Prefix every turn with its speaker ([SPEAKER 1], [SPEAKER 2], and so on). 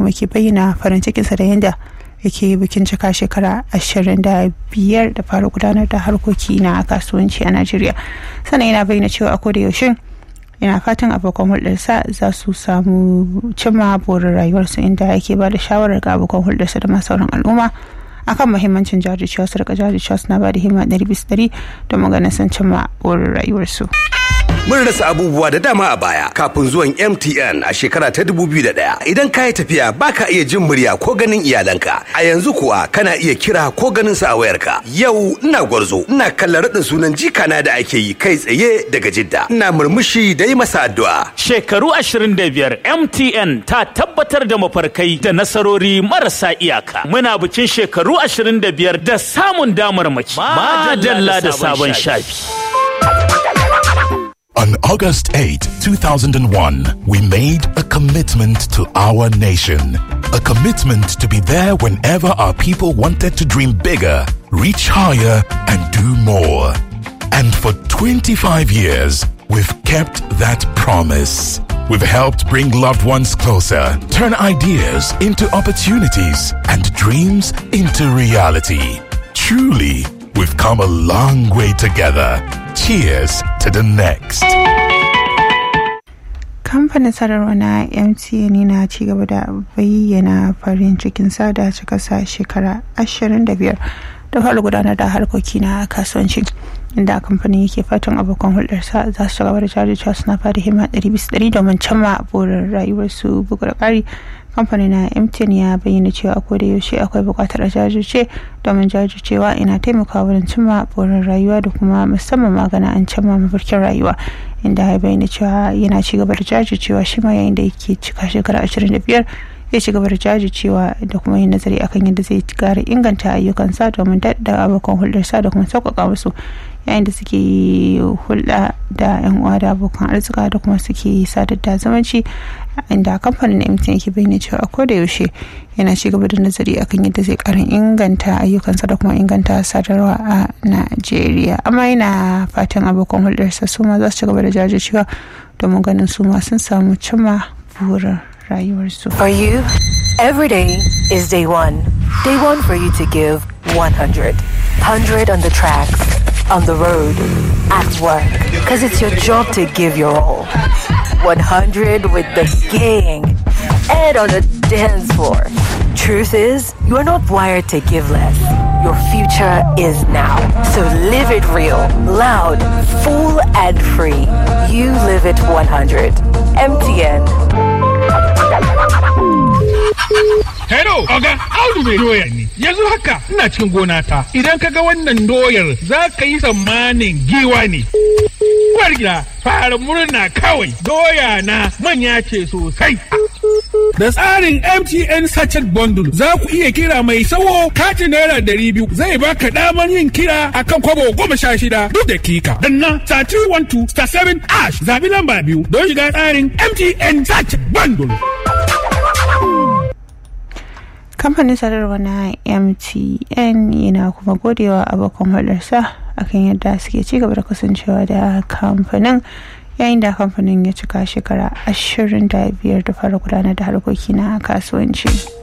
[SPEAKER 1] kuma ke bayyana farin cikinsa da yadda yake bikin cika shekara ashirin da biyar da fara gudanar da harkoki na kasuwanci a najeriya sannan yana bayyana cewa a koda yaushe yana fatan abokan hulɗarsa za su samu cimma burin rayuwarsu inda yake ba da shawarar ga abokan hulɗarsa da masu sauran al'umma akan mahimmancin jajircewa su rika jajircewa suna ba da himma ɗari bisa ɗari don maganin sun cimma burin rayuwarsu.
[SPEAKER 2] Mun rasa abubuwa da dama a baya kafin zuwan MTN a shekara ta 2001. Idan ka yi tafiya baka iya jin murya ko ganin iyalanka. A yanzu kuwa kana iya kira ko ganin sa a wayarka. Yau ina gwarzo, ina kallon raɗin sunan jikana da ake yi kai tsaye daga Jidda. Ina murmushi da yi masa addu'a.
[SPEAKER 3] Shekaru 25 MTN ta tabbatar da mafarkai da nasarori marasa iyaka. Muna bikin shekaru 25 da samun damarmaki. Madalla da sabon shafi.
[SPEAKER 4] On August 8, 2001, we made a commitment to our nation. A commitment to be there whenever our people wanted to dream bigger, reach higher, and do more. And for 25 years, we've kept that promise. We've helped bring loved ones closer, turn ideas into opportunities, and dreams into reality. Truly, we've come a long way together. Cheers to the next.
[SPEAKER 1] kamfanin sadarwa na mtn yana ci gaba da bayyana farin cikin sada cikasa shekara 25 da fara gudanar da harkoki na kasuwanci inda kamfanin yake fatan abokan hulɗarsa za su gaba da jajircewa suna fada himma 100% domin cimma burin rayuwarsu bugu da ƙari kamfanin na mtn ya bayyana cewa a da yaushe akwai buƙatar a jajirce domin jajircewa ina taimakawa wurin cimma burin rayuwa da kuma musamman magana an cimma mafarkin rayuwa inda ya bayyana cewa yana ci gaba da jajircewa shi ma yayin da yake cika shekara 25 ya ci gaba da jajircewa da kuma yin nazari akan yadda zai ƙara inganta ayyukansa domin daɗa abokan hulɗarsa da kuma sauƙaƙa musu yayin da suke hulɗa da 'yan uwa da abokan arzika da kuma suke sadar da zamanci inda kamfanin mtn yake bayyana cewa a koda yaushe yana ci gaba da nazari akan yadda zai karin inganta ayyukansa da kuma inganta sadarwa a najeriya amma yana fatan abokan hulɗarsa su ma za su ci gaba da jajircewa domin ganin su ma sun samu cimma burin rayuwarsu.
[SPEAKER 5] For you, every day is day one. Day one for you to give 100. 100 on the tracks, on the road, at work. Because it's your job to give your all. 100 with the gang and on the dance floor. Truth is, you are not wired to give less. Your future is now. So live it real, loud, full, and free. You live it 100. MTN.
[SPEAKER 6] Hello, Oga, Audu mai doya ne. Yanzu haka ina cikin gona ta. Idan ka ga wannan doyar za ka yi tsammanin giwa ne. Uwar gida, fara murna kawai. Doya na manya ce sosai. Da tsarin MTN Sachet Bundle za ku iya kira mai sawo katin naira ɗari biyu zai baka damar yin kira akan kwabo goma sha shida duk dakika. Danna star 312 star 7 ash zabi lamba biyu don shiga tsarin MTN Sachet Bundle.
[SPEAKER 1] kamfanin sadarwa na mtn yana kuma godewa abokan hulɗarsa akan yadda suke ci gaba da kasancewa da kamfanin yayin da kamfanin ya cika shekara 25 da fara gudanar da harkoki na kasuwanci.